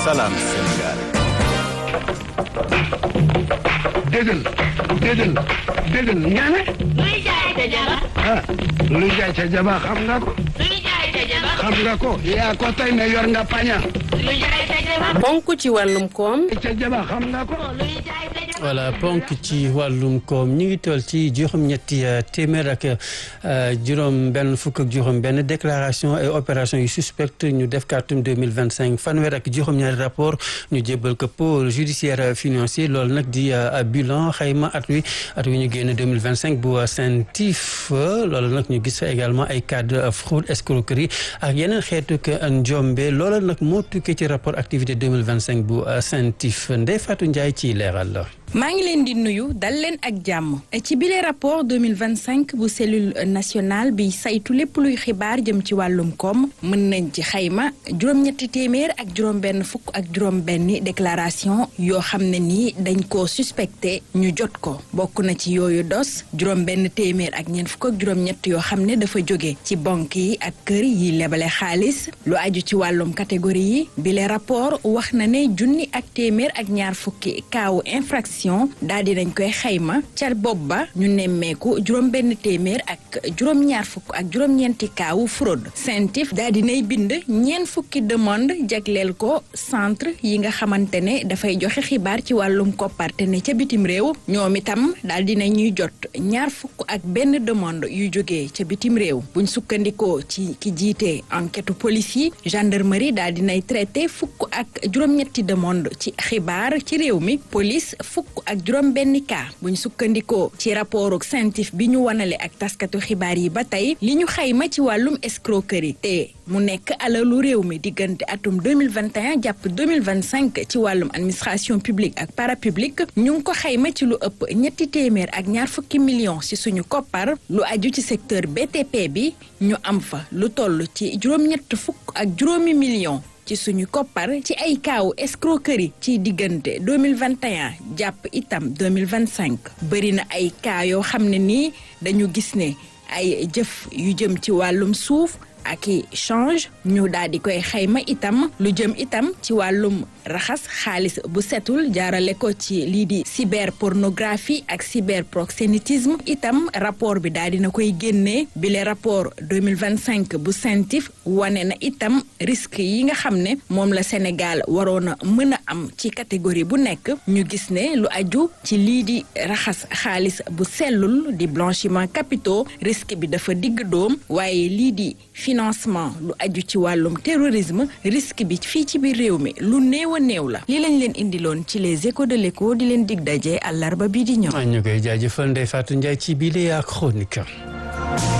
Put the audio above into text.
Salam Sénégal. déggal déggal déggal ñaane luy jaay ca jaba ah luy jaay ca jaba xam nga ko luy jaay ca jaba xam nga ko yaa ko tey ne yor nga paña luy jaay ca jaba ponk ci wàllum koom ca jaba xam nga ko luy jaay ca jaba voilà ponk ci wàllum koom ñu ngi toll ci juróom-ñetti téeméer ak juróom benn fukk ak juróom benn déclaration et opération yu suspecte ñu def kàttum 2025 fanweer ak juróom-ñaari rapport ñu jébbal ko pôle judiciaire financier loolu nag di bilan xayma at wi at wi ñu génn 2025 bu CENTIF loolu nag ñu gis fa également ay cas de fraude escroquerie ak yeneen xeetu njombe loolu nag moo tukkee ci rapport activité 2025 bu CENTIF Ndeye Fatou Ndiaye ci leeral la maa ngi leen di nuyu dal leen ak jàmm ci bile rapport 2025 bu cellule nationale bi saytu lépp luy xibaar jëm ci wàllum koom mën nañ ci xayma juróom-ñetti téeméer ak juróom-benn fukk ak juróom-benni déclaration yoo xam ne nii dañ koo suspecté ñu jot ko bokk na ci yooyu dos juróom-benn téeméer ak ñeent fukk ak juróom-ñett yoo xam ne dafa jóge ci banque yi ak kër yi lebale xaalis lu aju ci wàllum catégorie yi bile rapport wax na ne junni ak téeméer ak ñaar fukki kaawu infraction daal di nañ koy xayma ca bopp ba ñu nemmeeku juróom benn téeméer ak juróom-ñaar fukk ak juróom-ñeenti kaawu fraude CENTIF daal di nay bind ñeent fukki demande jagleel ko centre yi nga xamante ne dafay joxe xibaar ci wàllum kopparte ne ca bitim réew ñoom itam daal di ñuy jot ñaar fukk ak benn demande yu jógee ca bitim réew buñ sukkandikoo ci ki jiite enquête police yi gendarmerie daal di nay traité fukk ak juróom-ñetti demande ci xibaar ci réew mi police fukk ak juróom benn cas buñ sukkandikoo ci rapport ak CENTIF bi ñu wanale ak taskatu xibaar yi ba tey li ñu xayma ci wàllum escroquerie te mu nekk alalu réew mi diggante atum 2021 jàpp 2025 ci wàllum administration publique ak parapublique ñu ngi ko xayma ci lu ëpp ñetti téeméer ak ñaar fukki millions ci suñu koppar lu aju ci secteur BTP bi ñu am fa lu toll ci juróom-ñett fukk ak juróomi millions ci suñu koppar ci ay kaawu escroquerie ci diggante 2021 jàpp itam 2025 bëri na ay cas yoo xam ne nii dañu gis ne ay jëf yu jëm ci wàllum suuf ak i change ñu daal di koy xayma itam lu jëm itam ci wàllum raxas xaalis bu setul jaarale ko ci lii di cyberpornographie ak cyberproxénétisme itam rapport bi daal dina koy génnee bile rapport 2025 bu CENTIF wane na itam risque yi nga xam ne moom la Sénégal waroon a mën a am ci catégorie bu nekk ñu gis ne lu aju ci lii di raxas xaalis bu sellul di blanchiment capitaux risque bi dafa digg doom waaye lii di financement lu aju ci wàllum terrorisme risque bi fii ci biir réew mi lu néew a néew la li lañ leen indiloon ci les échos de l'écho di leen dig daje àllarba bii di ñëw. ñu koy jaajëfal Ndeye Fatou Ndiaye ci biir ak chronique